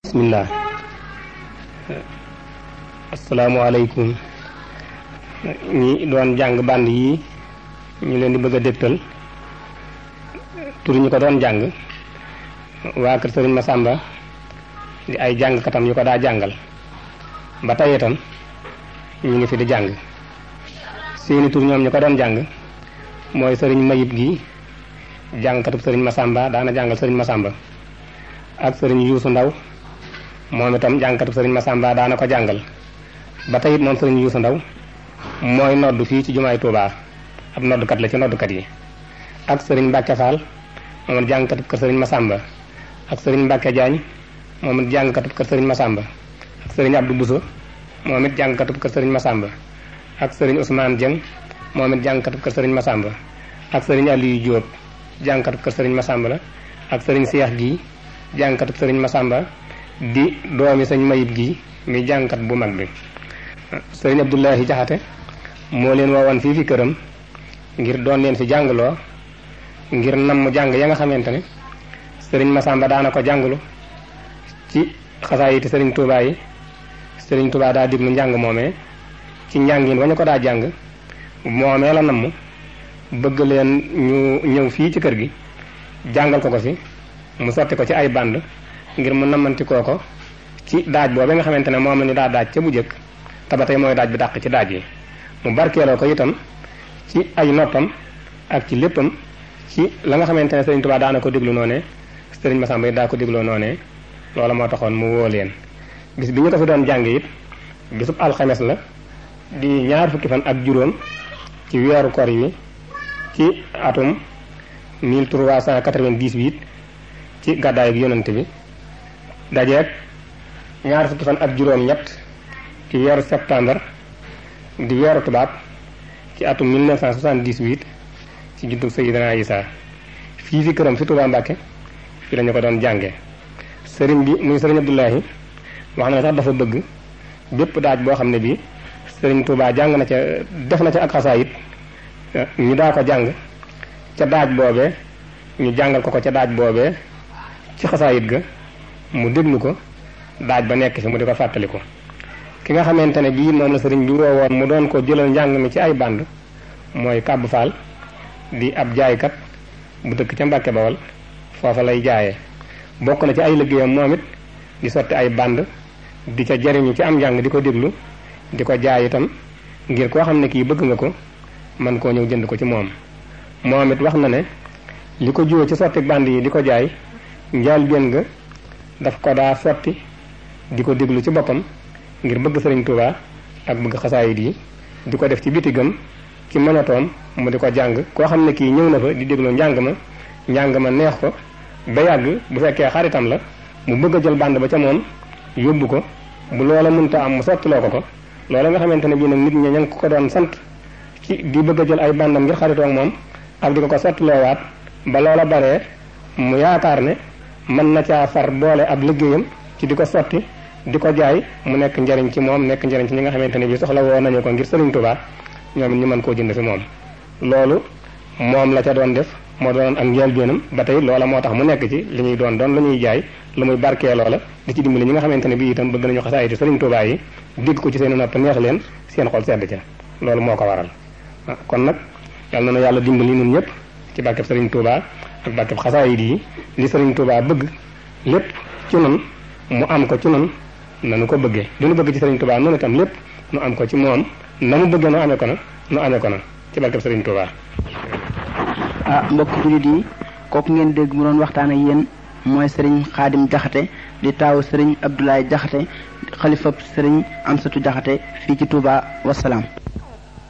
bismillah asalaamaaleykum ñi doon jàng band yi ñu leen di bëgg a dégtal tur ñu ko doon jàng waa kër sëriñ Masamba di ay jàngkatam yu ko daa jàngal ba tey itam ñu ngi fi di jàng seeni tur ñoom ñu ko doon jàng mooy sëriñ Mayib gi jàngkatub sëriñ Masamba daana jàngal sëriñ Masamba ak sëriñ Yuusu Ndaw moom itam jàngkatub sëriñ Masamba daana ko jàngal ba tey it moom sëriñ Yuusu Ndaw mooy nodd fii ci jumaay Tuubaa ab noddkat la ci noddkat yi ak sëriñ Mbàkke Faal moom it jàngkatub kër sëriñ Masamba ak sëriñ Mbàkke Jaañ moom it jàngkatub kër sëriñ Masamba ak sëriñ Abdou Buso moom it jàngkatub kër sëriñ Masamba ak sëriñ Ousmane Dieng moom it jàngkatub kër sëriñ Masamba ak sëriñ Aliou Diop jàngkatub kër sëriñ Masamba la ak sëriñ Seex gi jàngkatub sëriñ Masamba di doomi sëñ Mayib gi mi jàngkat bu mag bi sëriñ Abdoulahi Jaxate moo leen woowoon fii fi këram ngir doon leen fi jàngloo ngir namm jàng ya nga xamante ne sëriñ Masamba daana ko jànglu ci xasaayiti sëriñ Touba yi sëriñ Touba daa diglu njàng moomee ci njàngin wañu ko daa jàng moomee la namm bëgg leen ñu ñëw fii ci kër gi jàngal ko ko fi mu sotti ko ci ay band ngir mu nammanti koo ko ci daaj boobu nga xamante ne moom la ñu daa daaj ca bu jëkk te ba tey mooy daaj bi dàq ci daaj yi mu barkeeloo ko itam ci ay noppam ak ci léppam ci la nga xamante ne sëriñ Touba daana ko déglu noonee sëriñ Masamba yi daa ko dégloo noonee loola moo taxoon mu woo leen bis bi ñu ko fi doon jàng it bisub alxames la di ñaar fukki fan ak juróom ci weeru kor yi ci atum 1398 ci gàddaayu yonante bi dajeeg ñaar fukki fan ak juróom ñett ci weeru septembre di weeru tubaab ci atum 1978 ci juddug Sayyidina Isa fii fi këram fi Tuubaa Mbàkke fi lañu ko doon jànge sëriñ bi muy sëriñ Abdoulahi wax na sax dafa bëgg bépp daaj boo xam ne bii sëriñ Touba jàng na ca def na ca ak xasaayit ñu daa ko jàng ca daaj boobee ñu jàngal ko ko ca daaj boobee ci xasaayit ga mu déglu ko daaj ba nekk fi mu di ko fàttali ko ki nga xamante ne bii moom la sëriñ bi woowoon mu doon ko jëlal njàng mi ci ay band mooy Kàbb Faal di ab jaaykat bu dëkk ca Mbàkke Bawal foofa lay jaayee bokk na ci ay liggéeyam moom it di sotti ay band di ca jariñu ci am njàng di ko déglu di ko jaay itam ngir koo xam ne kii bëgg nga ko man koo ñëw jënd ko ci moom moom it wax na ne li ko jiwoo ci sotti band yi di ko jaay njaal benn nga daf ko daa sotti di ko déglu ci boppam ngir bëgg sëriñ Touba ak bëgg xasaayit yi di ko def ci bitigam ci mënatoom mu di ko jàng koo xam ne kii ñëw na fa di déglu njàng ma njàng ma neex ko ba yàgg bu fekkee xaritam la mu bëgg a jël band ba ca moom yóbbu ko bu loola mënta am mu sottiloo ko ko loola nga xamante ne bii nag nit ñi ña ngi ko doon sant ci di bëgg a jël ay bandam ngir xaritoo ak moom ak di ko ko sottiloowaat ba loola baree mu yaakaar ne mën na caa far boole ab liggéeyam ci di ko sotti di ko jaay mu nekk njariñ ci moom nekk njariñ ci ñi nga xamante ne bii soxla woo nañu ko ngir Sëriñ Tuubaa ñoom ñu mën koo jënd fi moom loolu moom la ca doon def moo doon ak njëlbéenam ba tey loola moo tax mu nekk ci li ñuy doon doon lu ñuy jaay lu muy barkee loola di ci dimbali ñi nga xamante ne bii itam bëgg nañu xasaayiti Sëriñ Tuubaa yi dégg ko ci seen nopp neex leen seen xol sedd ca loolu moo ko waral kon nag yal na nu yàlla dimbali ñun ñëpp ci barkeb Sëriñ Tuubaa ak barkeb xasaayit yi li Sëriñ Tuubaa bëgg lépp ci nun mu am ko ci nun nanu ko bëggee li nu bëgg ci Sëriñ Tuubaa noonu itam lépp nu am ko ci moom na mu bëggee nu amee ko na nu amee ko na ci barkeb Sëriñ Tuubaa ah mbokk jullit yi kooku ngeen dégg mu doon waxtaan ak yéen mooy sëriñ xaadim jaxate di taawu sëriñ Abdoulaye jaxate xalifab sëriñ Amsatu jaxate fii ci Touba wasalaam